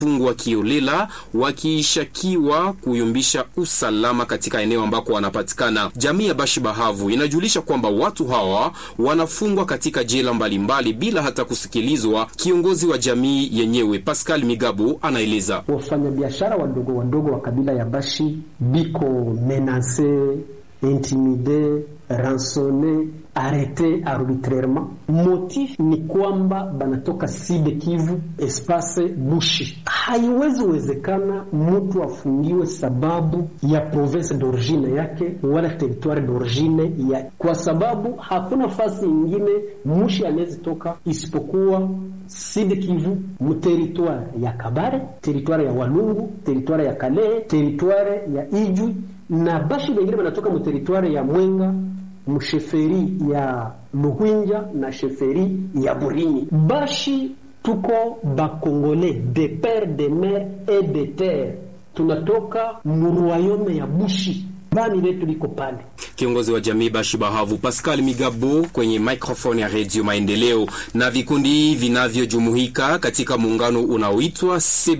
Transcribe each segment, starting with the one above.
fungwa kiolela wakishakiwa kuyumbisha usalama katika eneo ambako wanapatikana. Jamii ya Bashi Bahavu inajulisha kwamba watu hawa wanafungwa katika jela mbalimbali bila hata kusikilizwa. Kiongozi wa jamii yenyewe Pascal Migabo anaeleza wafanyabiashara wadogo wadogo wa kabila ya Bashi biko menase intimide ransone arete arbitrairement. Motif ni kwamba banatoka Sud Kivu, espace Bushi. Haiwezi wezekana mtu afungiwe sababu ya province d'origine yake wala territoire d'origine ya, kwa sababu hakuna fasi ingine mushi anawezi toka isipokuwa Sud Kivu, mu territoire ya Kabare, territoire ya Walungu, territoire ya Kalehe, territoire ya Ijwi na Bashi wengine wanatoka mu territoire ya Mwenga msheferi ya Luhwinja na sheferi ya Burini. Bashi tuko bakongole de pere de mer et de terre, tunatoka muruayome ya Bushi bani letu liko pale. Kiongozi wa jamii Bashi Bahavu Pascal Migabo kwenye microphone ya Redio Maendeleo. Na vikundi vinavyojumuika katika muungano unaoitwa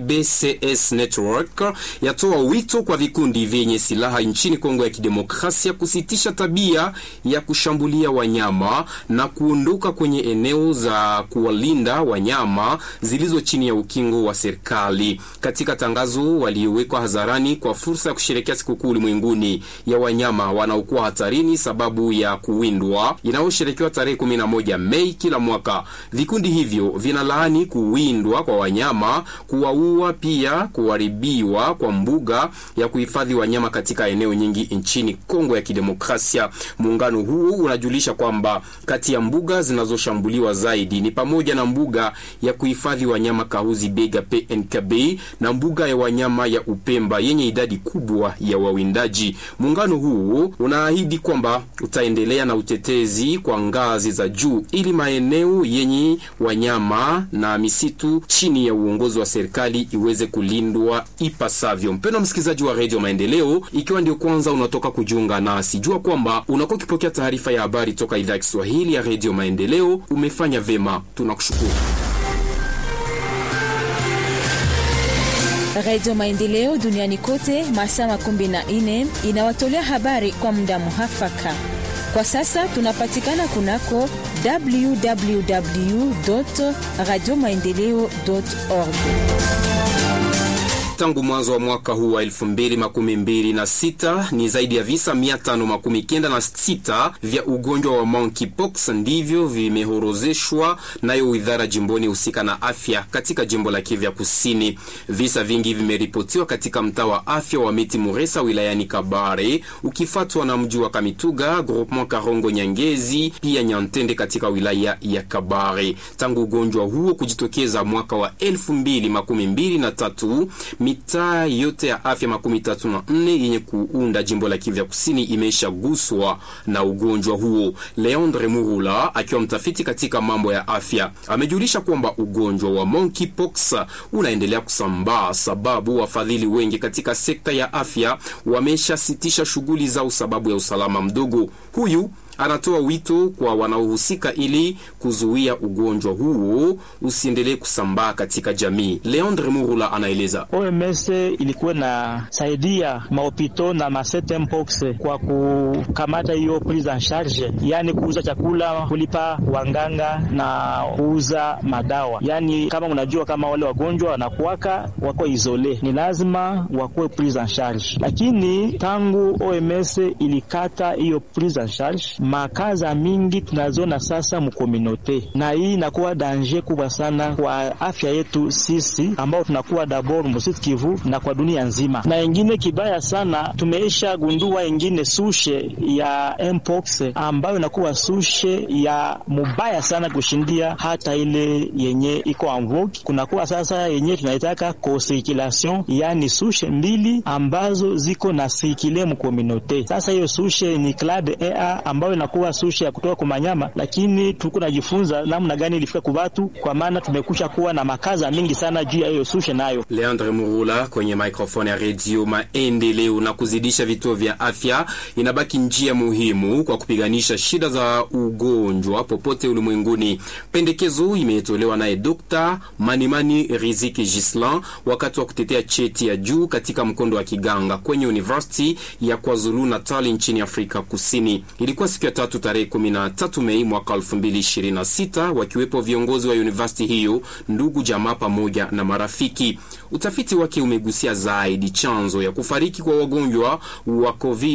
CBCS Network yatoa wito kwa vikundi vyenye silaha nchini Kongo ya Kidemokrasia kusitisha tabia ya kushambulia wanyama na kuondoka kwenye eneo za kuwalinda wanyama zilizo chini ya ukingo wa serikali. Katika tangazo waliowekwa hadharani kwa fursa ya kusherehekea sikukuu ulimwenguni ya wanyama wanaokuwa hatarini sababu ya kuwindwa inayosherekewa tarehe 11 Mei kila mwaka. Vikundi hivyo vinalaani kuwindwa kwa wanyama, kuwaua, pia kuharibiwa kwa mbuga ya kuhifadhi wanyama katika eneo nyingi nchini Kongo ya Kidemokrasia. Muungano huu unajulisha kwamba kati ya mbuga zinazoshambuliwa zaidi ni pamoja na mbuga ya kuhifadhi wanyama Kahuzi Bega PNKB na mbuga ya wanyama ya Upemba yenye idadi kubwa ya wawindaji. Muungano huu unaahidi kwamba utaendelea na utetezi kwa ngazi za juu ili maeneo yenye wanyama na misitu chini ya uongozi wa serikali iweze kulindwa ipasavyo. Mpendwa msikilizaji wa redio Maendeleo, ikiwa ndio kwanza unatoka kujiunga nasi, jua kwamba unakuwa ukipokea taarifa ya habari toka idhaa ya Kiswahili ya redio Maendeleo. Umefanya vema, tunakushukuru. Radio Maendeleo duniani kote masaa makumi na nne inawatolea habari kwa muda muhafaka. Kwa sasa tunapatikana kunako www radio maendeleo org. Tangu mwanzo wa mwaka huu wa 2026 ni zaidi ya visa 596 vya ugonjwa wa monkeypox ndivyo vimehorozeshwa nayo idara jimboni husika na afya katika jimbo la Kivu Kusini. Visa vingi vimeripotiwa katika mtaa wa afya wa Miti Muresa wilayani Kabare, ukifuatwa na mji wa Kamituga, groupement Karongo Nyangezi, pia Nyantende katika wilaya ya Kabare. Tangu ugonjwa huo kujitokeza mwaka wa 2023 mitaa yote ya afya makumi tatu na nne yenye kuunda jimbo la Kivu Kusini imeshaguswa na ugonjwa huo. Leandre Murula akiwa mtafiti katika mambo ya afya amejulisha kwamba ugonjwa wa monkeypox unaendelea kusambaa, sababu wafadhili wengi katika sekta ya afya wameshasitisha shughuli zao sababu ya usalama mdogo. Huyu anatoa wito kwa wanaohusika ili kuzuia ugonjwa huo usiendelee kusambaa katika jamii. Leandre Murula anaeleza. OMS ilikuwa na saidia mahopito na masete mpox kwa kukamata hiyo prise en charge, yani kuuza chakula, kulipa wanganga na kuuza madawa. Yani kama unajua kama wale wagonjwa wanakuwaka wako isole, ni lazima wakuwe prise en charge, lakini tangu OMS ilikata hiyo prise en charge makaza mingi tunazona sasa mukominote, na hii inakuwa danger kubwa sana kwa afya yetu sisi ambao tunakuwa dabor Msud Kivu na kwa dunia nzima. Na ingine kibaya sana, tumeisha gundua ingine sushe ya mpox ambayo inakuwa sushe ya mubaya sana kushindia hata ile yenye iko en vogue. Kunakuwa sasa yenye tunaitaka co-circulation, yani sushe mbili ambazo ziko na sirkile mukominote. Sasa hiyo sushe ni clade A ambayo sababu inakuwa sushe ya kutoka kwa manyama, lakini tuko najifunza namna gani ilifika kwa watu, kwa maana tumekusha kuwa na makaza mingi sana juu ya hiyo sushe nayo. Leandre Murula kwenye microphone ya redio Maendeleo. Na kuzidisha vituo vya afya inabaki njia muhimu kwa kupiganisha shida za ugonjwa popote ulimwenguni. Pendekezo imetolewa naye Dr. Manimani Riziki Gislan wakati wa kutetea cheti ya juu katika mkondo wa kiganga kwenye University ya KwaZulu Natal nchini Afrika Kusini. Ilikuwa siku ya tatu tarehe 13 Mei mwaka 2026, wakiwepo viongozi wa university hiyo, ndugu jamaa pamoja na marafiki. Utafiti wake umegusia zaidi chanzo ya kufariki kwa wagonjwa wa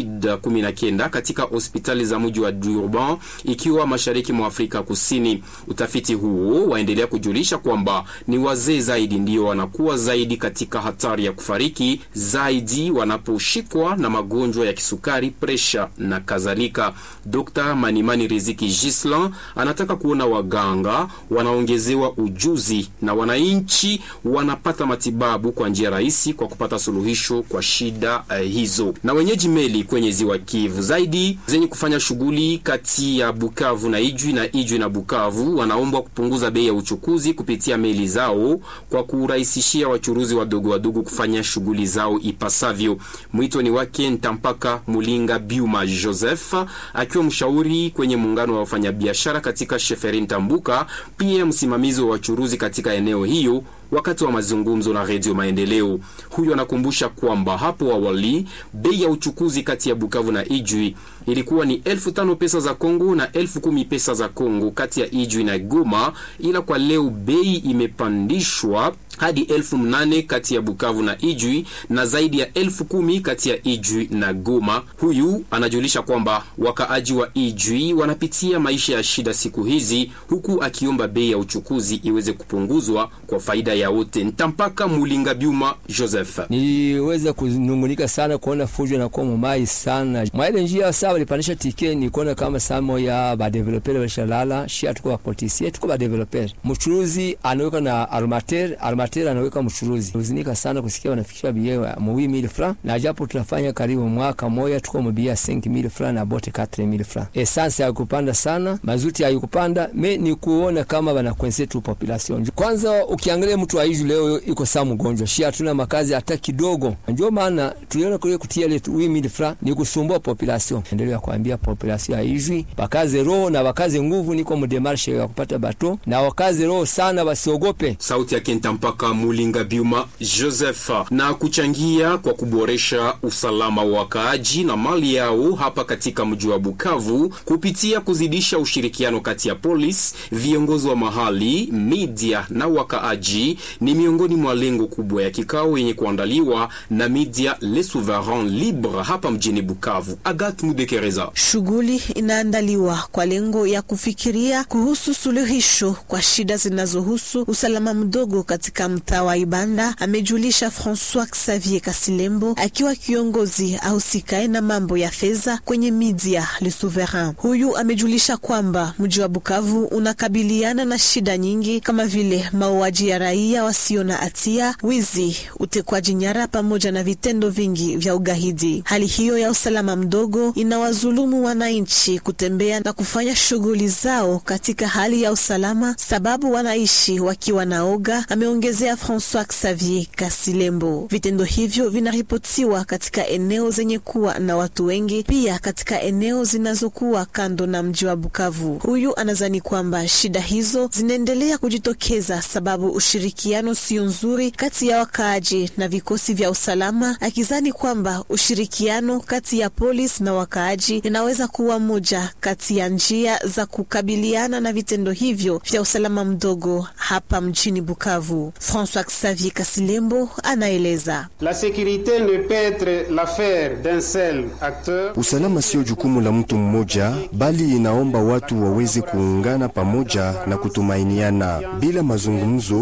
COVID-19 katika hospitali za mji wa Durban ikiwa mashariki mwa Afrika Kusini. Utafiti huo waendelea kujulisha kwamba ni wazee zaidi ndio wanakuwa zaidi katika hatari ya kufariki zaidi wanaposhikwa na magonjwa ya kisukari, presha na kadhalika. Dr. Manimani Riziki Gislan anataka kuona waganga wanaongezewa ujuzi na wananchi wanapata matibabu kwa njia rahisi kwa kupata suluhisho kwa shida uh, hizo. Na wenyeji meli kwenye ziwa Kivu zaidi zenye kufanya shughuli kati ya Bukavu na Ijwi na Ijwi na Bukavu wanaombwa kupunguza bei ya uchukuzi kupitia meli zao kwa kurahisishia wachuruzi wadogo wadogo kufanya shughuli zao ipasavyo. Mwito ni wake Ntampaka Mulinga Biuma Joseph akiwa mshauri kwenye muungano wa wafanyabiashara katika Sheferin Tambuka, pia msimamizi wa wachuruzi katika eneo hiyo wakati wa mazungumzo na Redio Maendeleo. Huyo anakumbusha kwamba hapo awali bei ya uchukuzi kati ya Bukavu na Ijwi ilikuwa ni elfu tano pesa za Kongo na elfu kumi pesa za Kongo kati ya Ijwi na Goma, ila kwa leo bei imepandishwa hadi elfu mnane kati ya Bukavu na Ijwi na zaidi ya elfu kumi kati ya Ijwi na Goma. Huyu anajulisha kwamba wakaaji wa Ijwi wanapitia maisha ya shida siku hizi, huku akiomba bei ya uchukuzi iweze kupunguzwa kwa faida ya wote. Ntampaka Mulinga Byuma Joseph: niweza kunungunika sana kuona fujo na kuwa mumai sana mwaile njia saa walipandisha tike, ni kuona kama samo ya badevelopere walishalala shia, tuko bapolisie tuko badevelopere, mchuruzi anaweka na armater armater anaweka mchuruzi. Uzinika sana kusikia wanafikisha bie mwi mille francs, na japo tunafanya karibu mwaka moja tuko mbia 5000 francs na bote 4000 francs. Essence haikupanda sana, mazuti haikupanda, me ni kuona kama banakwense tu population. Kwanza ukiangalia mtu aishi leo iko saa mgonjwa, shia hatuna makazi hata kidogo, ndio maana tuliona kule kutia ile 8000 francs ni kusumbua population. Endelea kuambia population haijui, bakaze roho na bakaze nguvu, niko mdemarshe ya kupata bato na wakaze roho sana, wasiogope. Sauti ya Kentampaka Mulinga Biuma Joseph. Na kuchangia kwa kuboresha usalama wa wakaaji na mali yao hapa katika mji wa Bukavu kupitia kuzidisha ushirikiano kati ya polisi, viongozi wa mahali, media na wakaaji ni miongoni mwa lengo kubwa ya kikao yenye kuandaliwa na media Le Souverain Libre hapa mjini Bukavu. Agat Mudekereza. Shughuli inaandaliwa kwa lengo ya kufikiria kuhusu suluhisho kwa shida zinazohusu usalama mdogo katika mtaa wa Ibanda, amejulisha Francois Xavier Kasilembo akiwa kiongozi ahusikae na mambo ya fedha kwenye media Le Souverain. Huyu amejulisha kwamba mji wa Bukavu unakabiliana na shida nyingi kama vile mauaji ya raia wasio na hatia, wizi, utekwaji nyara pamoja na vitendo vingi vya ugaidi. Hali hiyo ya usalama mdogo inawazulumu wananchi kutembea na kufanya shughuli zao katika hali ya usalama, sababu wanaishi wakiwa na oga, ameongezea Francois Xavier Kasilembo. Vitendo hivyo vinaripotiwa katika eneo zenye kuwa na watu wengi, pia katika eneo zinazokuwa kando na mji wa Bukavu. Huyu anazani kwamba shida hizo zinaendelea kujitokeza sababu ushirikiano sio nzuri kati ya wakaaji na vikosi vya usalama, akizani kwamba ushirikiano kati ya polisi na wakaaji inaweza kuwa moja kati ya njia za kukabiliana na vitendo hivyo vya usalama mdogo hapa mjini Bukavu. François Xavier Kasilembo anaeleza. La sécurité ne peut être l'affaire d'un seul acteur. Usalama sio jukumu la mtu mmoja, bali inaomba watu waweze kuungana pamoja na kutumainiana. Bila mazungumzo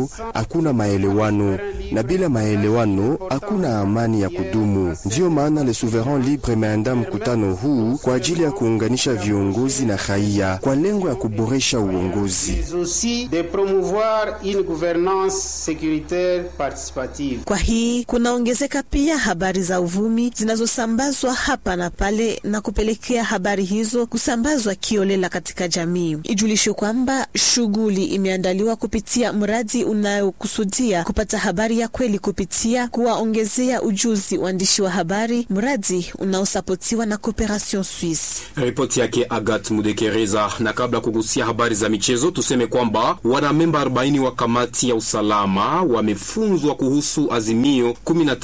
hakuna maelewano, na bila maelewano hakuna amani ya kudumu. Ndiyo maana Le Souverain Libre imeandaa mkutano huu kwa ajili ya kuunganisha viongozi na raia kwa lengo ya kuboresha uongozi. mais aussi de promouvoir une gouvernance sécuritaire participative. Kwa hii kunaongezeka pia habari za uvumi zinazosambazwa hapa na pale na kupelekea habari hizo kusambazwa kiolela katika jamii. Ijulishwe kwamba shughuli imeandaliwa kupitia mradi unayokusudia kupata habari ya kweli kupitia kuwaongezea ujuzi waandishi wa habari, mradi unaosapotiwa na Cooperation Suisse. Ripoti yake Agat Mudekereza. Na kabla kugusia habari za michezo, tuseme kwamba wanamemba 40 wa kamati ya usalama wamefunzwa kuhusu azimio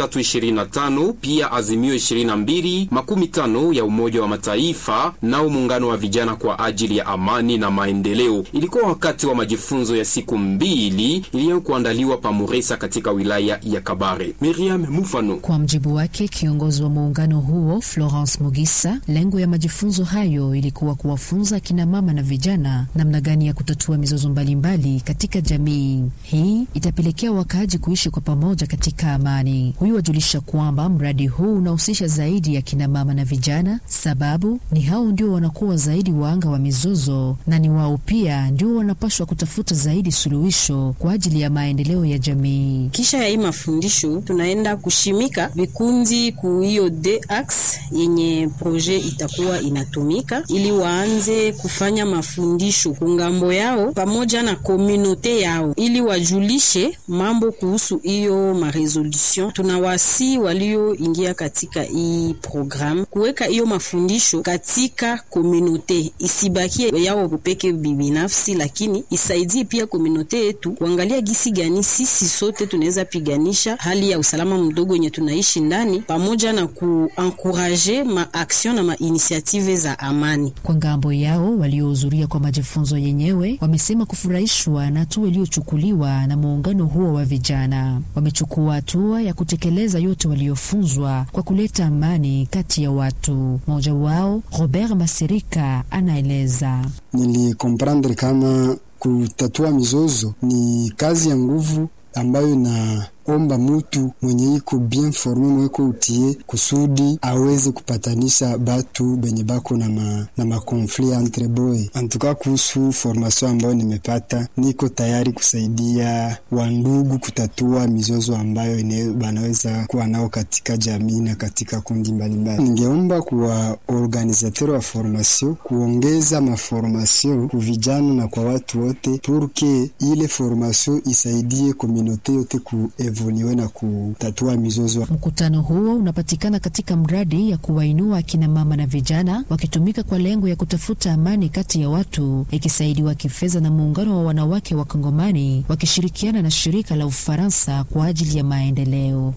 1325 pia azimio 22 makumi tano ya Umoja wa Mataifa nao muungano wa vijana kwa ajili ya amani na maendeleo. Ilikuwa wakati wa majifunzo ya siku mbili iliyokuandaliwa pa Muresa katika wilaya ya Kabare. Miriam Mufano Kwa mjibu wake kiongozi wa muungano huo Florence Mugisa, lengo ya majifunzo hayo ilikuwa kuwafunza akina mama na vijana namna gani ya kutatua mizozo mbalimbali katika jamii. Hii itapelekea wakaaji kuishi kwa pamoja katika amani. Huyu wajulisha kwamba mradi huu unahusisha zaidi ya kina mama na vijana, sababu ni hao ndio wanakuwa zaidi waanga wa mizozo na ni wao pia ndio wanapaswa kutafuta zaidi suluhisho kwa ajili ya maendeleo ya jamii. Kisha ya hii mafundisho tunaenda kushimika vikundi ku hiyo DAX yenye proje itakuwa inatumika ili waanze kufanya mafundisho kungambo yao pamoja na komunote yao ili wajulishe mambo kuhusu hiyo maresolution. Tunawasi walioingia katika hii program kuweka hiyo mafundisho katika komunote, isibakie yao peke binafsi, lakini isaidie pia komunote yetu kuangalia gisi gani sisi sote tunaweza piganisha hali ya usalama mdogo yenye tunaishi ndani, pamoja na kuankuraje maaction na mainisiative za amani. Kwa ngambo yao waliohudhuria kwa majifunzo yenyewe wamesema kufurahishwa na hatua iliyochukuliwa na muungano huo wa vijana. Wamechukua hatua ya kutekeleza yote waliofunzwa kwa kuleta amani kati ya watu. Mmoja wao Robert Masirika anaeleza. Nilikomprendre kama kutatua mizozo ni kazi ya nguvu ambayo inaomba mutu mwenye iko bien forme mweko utie kusudi aweze kupatanisha batu benye bako na ma, na makonflit entre boy. Antuka kuhusu formation ambayo nimepata, niko tayari kusaidia wandugu kutatua mizozo ambayo ine, banaweza kuwa nao katika jamii na katika kundi mbalimbali. Ningeomba kuwa organisateur wa formation kuongeza maformation ku vijana na kwa watu wote, purke ile formation isaidie komunote yote kuevoluwe na kutatua mizozo. Mkutano huo unapatikana katika mradi ya kuwainua akina mama na vijana wakitumika kwa lengo ya kutafuta amani kati ya watu, ikisaidiwa kifedha na muungano wa wanawake wa Kongomani wakishirikiana na shirika la Ufaransa kwa ajili ya maendeleo.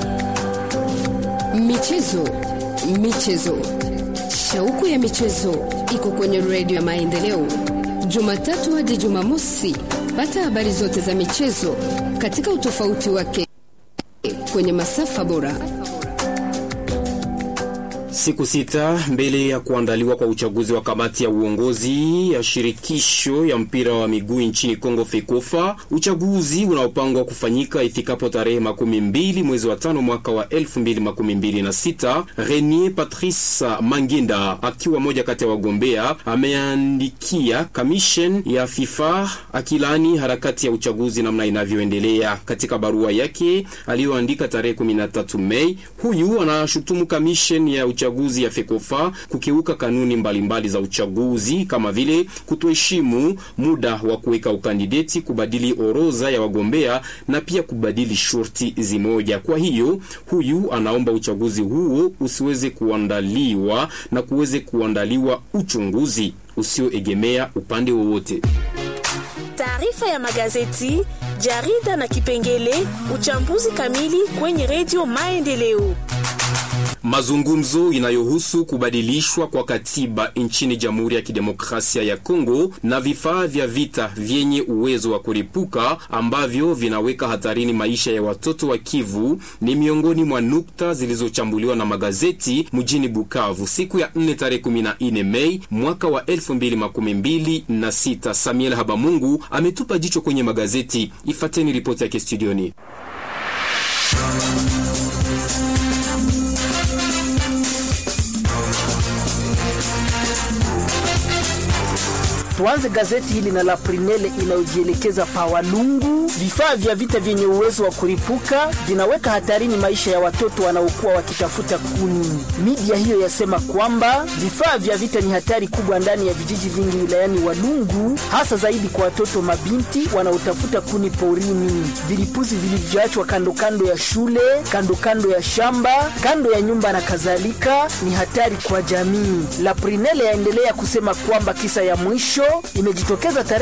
Michezo, michezo, shauku ya michezo iko kwenye redio ya Maendeleo, Jumatatu hadi Jumamosi. Pata habari zote za michezo katika utofauti wake kwenye masafa bora. Siku sita mbele ya kuandaliwa kwa uchaguzi wa kamati ya uongozi ya shirikisho ya mpira wa miguu nchini Kongo FEKOFA, uchaguzi unaopangwa kufanyika ifikapo tarehe makumi mbili mwezi wa tano mwaka wa elfu mbili makumi mbili na sita. Renier Patrice Manginda akiwa moja kati ya wagombea ameandikia kamishen ya FIFA akilani harakati ya uchaguzi namna inavyoendelea. Katika barua yake aliyoandika tarehe 13 Mei, huyu anashutumu kamishen ya uchaguzi ya FEKOFA kukiuka kanuni mbalimbali mbali za uchaguzi kama vile kutoheshimu muda wa kuweka ukandideti, kubadili orodha ya wagombea na pia kubadili shurti zimoja. Kwa hiyo huyu anaomba uchaguzi huo usiweze kuandaliwa na kuweze kuandaliwa uchunguzi usioegemea upande wowote. Taarifa ya magazeti, jarida na kipengele uchambuzi kamili kwenye redio Maendeleo. Mazungumzo inayohusu kubadilishwa kwa katiba nchini Jamhuri ya Kidemokrasia ya Kongo na vifaa vya vita vyenye uwezo wa kuripuka ambavyo vinaweka hatarini maisha ya watoto wa Kivu ni miongoni mwa nukta zilizochambuliwa na magazeti mjini Bukavu siku ya 4 tarehe 14 Mei mwaka wa 2026. Samuel Habamungu ametupa jicho kwenye magazeti. Ifateni ripoti yake studioni. Tuanze gazeti hili na la Prinele inayojielekeza pa Walungu. Vifaa vya vita vyenye uwezo wa kuripuka vinaweka hatarini maisha ya watoto wanaokuwa wakitafuta kuni. Media hiyo yasema kwamba vifaa vya vita ni hatari kubwa ndani ya vijiji vingi wilayani Walungu, hasa zaidi kwa watoto mabinti wanaotafuta kuni porini. Vilipuzi vilivyoachwa kando kando ya shule, kando kando ya shamba, kando ya nyumba na kadhalika ni hatari kwa jamii. La Prinele yaendelea kusema kwamba kisa ya mwisho imejitokeza tarehe